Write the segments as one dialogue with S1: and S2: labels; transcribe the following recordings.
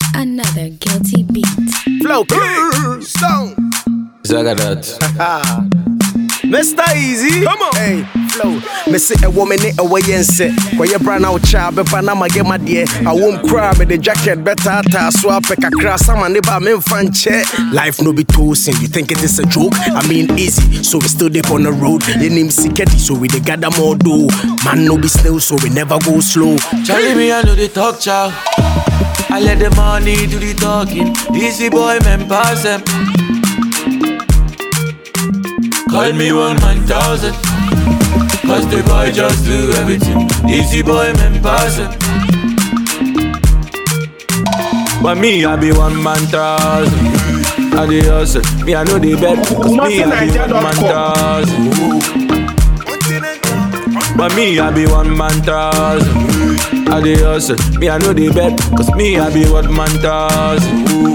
S1: Another guilty beat.
S2: Flow King Stone
S3: Zagadat.
S2: Mr. Easy Come on Hey Flow Me say a woman in a way and say Kwa ye bra na ucha be pa na mage ma die I won't cry me the jacket better ta so I pick a crass sama ne ba me fan che Life no be toasting you think it is a joke I mean easy so we still dip on the road Ye name Siketi so we dey gather more do Man no be still so we never go slow
S3: Charlie, me, I know the talk, chow. I let the money do the talking. Easy boy, man, pass them. Call me one man thousand. Cause the boy just do everything. Easy boy, man, pass them. But me, I be one man thousand. I the hustle. Me, I know the bet. Cause me, I be one man thousand. But me, I be one man thousand. I the hustle. Me, I know the bet. Cause me, I be one man thousand.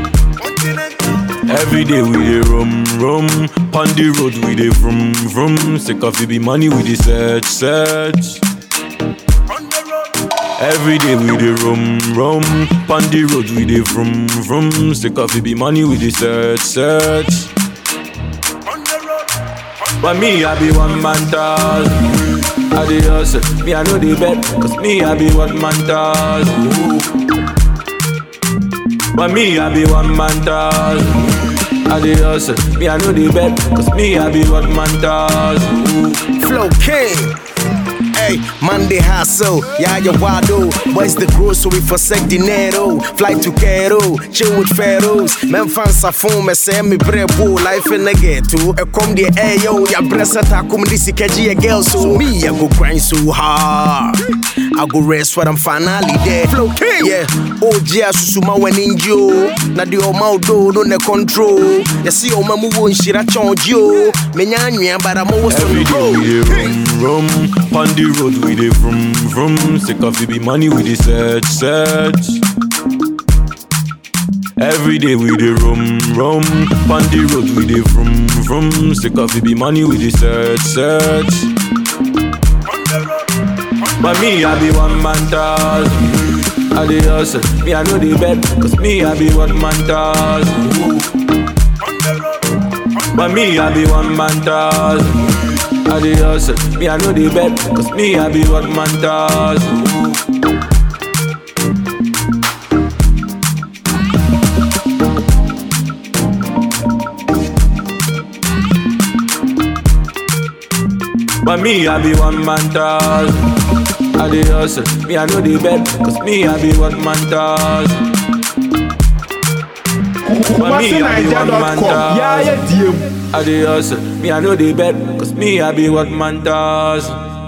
S3: Every day we dey rum rum, pon the road we dey vroom vroom. Sick of it be money we dey search search. Every day we dey rum rum, pon the road we dey vroom vroom. Sick of it be money we dey search search. But me I be one man thousand. I dey hustle, me I know the bet, cause me I be one man thousand. But me I be one man thousand. I dey hustle, me I know the bet, cause me I be one man thousand.
S2: Flow King. Hey, Monday hustle, yeah, you wado. Boys the grow, so we forsake dinero. Fly to Cairo, chill with pharaohs. Men fans are phone, me say me brebo. Life in the ghetto. I come the air, yo, ya breast attack, come this kaji a girl. So me, I go grind so hard. I go rest when I'm finally there. Flow King, yeah. Oh, yeah, susuma when in yo. Na di oma do no ne control. Ya see oma mu won shira chonjo. Me nya nwa, but I'm always on
S3: Every
S2: the
S3: day we
S2: road.
S3: dey rum rum, pon the road we dey vroom vroom. Sick of it be money we dey search search. Every day we dey rum rum, pon the road we dey vroom vroom. Sick of it be money we dey search search. But me I be one man thousand. I dey hustle, me I know the bet, cause me I be one man thousand. But me, I be one man thousand. I the hustle, me I know the bet, cause me I be one man thousand. But me, I be one man thousand. I the hustle, me I know the bet, cause me I be one man thousand. But me, I be one man
S4: Yeah,
S3: thousand.
S4: yeah, DM.
S3: I the hustle, me I know the bet, cause me I be one man thousand.